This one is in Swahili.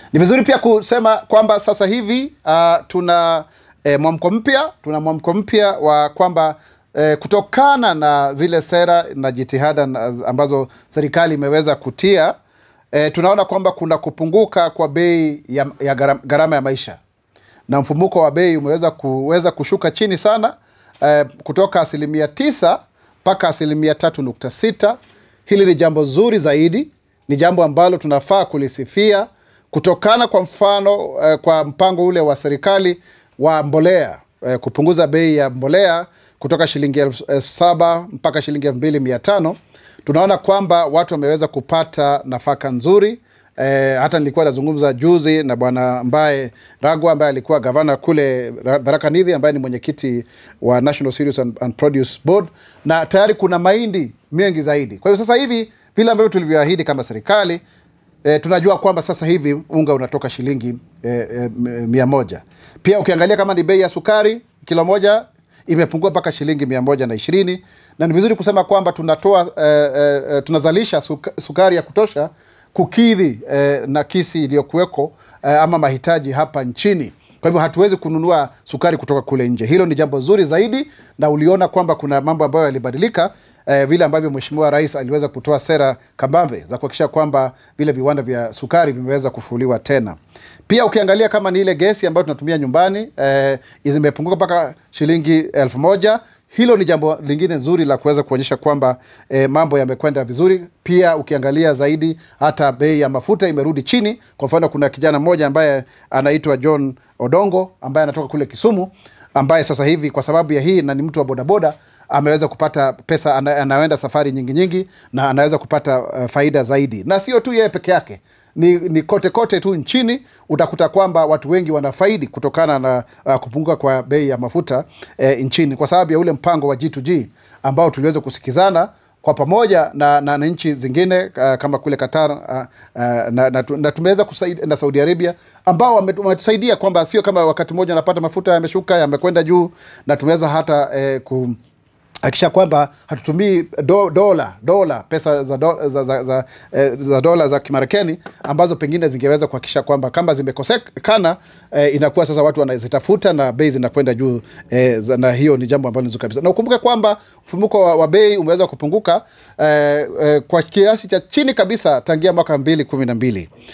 Ni vizuri pia kusema kwamba sasa hivi uh, tuna eh, mwamko mpya, tuna mwamko mpya wa kwamba eh, kutokana na zile sera na jitihada na- ambazo serikali imeweza kutia eh, tunaona kwamba kuna kupunguka kwa bei ya, ya garam- gharama ya maisha na mfumuko wa bei umeweza kuweza kushuka chini sana eh, kutoka asilimia tisa mpaka asilimia tatu nukta sita. Hili ni jambo zuri zaidi, ni jambo ambalo tunafaa kulisifia kutokana kwa mfano eh, kwa mpango ule wa serikali wa mbolea eh, kupunguza bei ya mbolea kutoka shilingi elfu eh, saba mpaka shilingi elfu mbili mia tano tunaona kwamba watu wameweza kupata nafaka nzuri Eh, hata nilikuwa nazungumza juzi na bwana ambaye Ragwa ambaye alikuwa gavana kule Ra- Tharaka Nithi ambaye ni mwenyekiti wa National Cereals and, and Produce Board, na tayari kuna mahindi mengi zaidi. Kwa hiyo sasa hivi vile ambavyo tulivyoahidi kama serikali eh, tunajua kwamba sasa hivi unga unatoka shilingi eh, eh, m- mia moja. Pia ukiangalia kama ni bei ya sukari kilo moja imepungua mpaka shilingi mia moja na ishirini na ni vizuri kusema kwamba tunatoa eh, eh, eh, tunazalisha suka, sukari ya kutosha kukidhi eh, nakisi iliyokuweko eh, ama mahitaji hapa nchini kwa hivyo hatuwezi kununua sukari kutoka kule nje hilo ni jambo zuri zaidi na uliona kwamba kuna mambo ambayo yalibadilika eh, vile ambavyo mheshimiwa rais aliweza kutoa sera kabambe za kuhakikisha kwamba vile viwanda vya sukari vimeweza kufuliwa tena pia ukiangalia kama ni ile gesi ambayo tunatumia nyumbani eh, zimepunguka mpaka shilingi elfu moja hilo ni jambo lingine nzuri la kuweza kuonyesha kwamba eh, mambo yamekwenda vizuri pia ukiangalia zaidi hata bei ya mafuta imerudi chini kwa mfano kuna kijana mmoja ambaye anaitwa john odongo ambaye anatoka kule kisumu ambaye sasa hivi kwa sababu ya hii na ni mtu wa bodaboda ameweza kupata pesa ana, anaenda safari nyingi nyingi na anaweza kupata uh, faida zaidi na sio tu yeye peke yake ni, ni kote kote tu nchini utakuta kwamba watu wengi wanafaidi kutokana na uh, kupunguka kwa bei ya mafuta eh, nchini kwa sababu ya ule mpango wa G2G ambao tuliweza kusikizana kwa pamoja na, na, na nchi zingine uh, kama kule Qatar uh, uh, na, na, tu- na tumeweza kusaidia na Saudi Arabia ambao wame- wametusaidia kwamba sio kama wakati mmoja unapata mafuta yameshuka yamekwenda juu na tumeweza hata eh, ku, akisha kwamba hatutumii do, dola dola pesa za, do, za, za, za, eh, za dola za kimarekani ambazo pengine zingeweza kuhakikisha kwamba kama zimekosekana eh, inakuwa sasa watu wanazitafuta na bei zinakwenda juu eh, za- na hiyo ni jambo ambalo ni zuri kabisa na ukumbuke kwamba mfumuko wa, wa bei umeweza kupunguka eh, eh, kwa kiasi cha chini kabisa tangia mwaka mbili kumi na mbili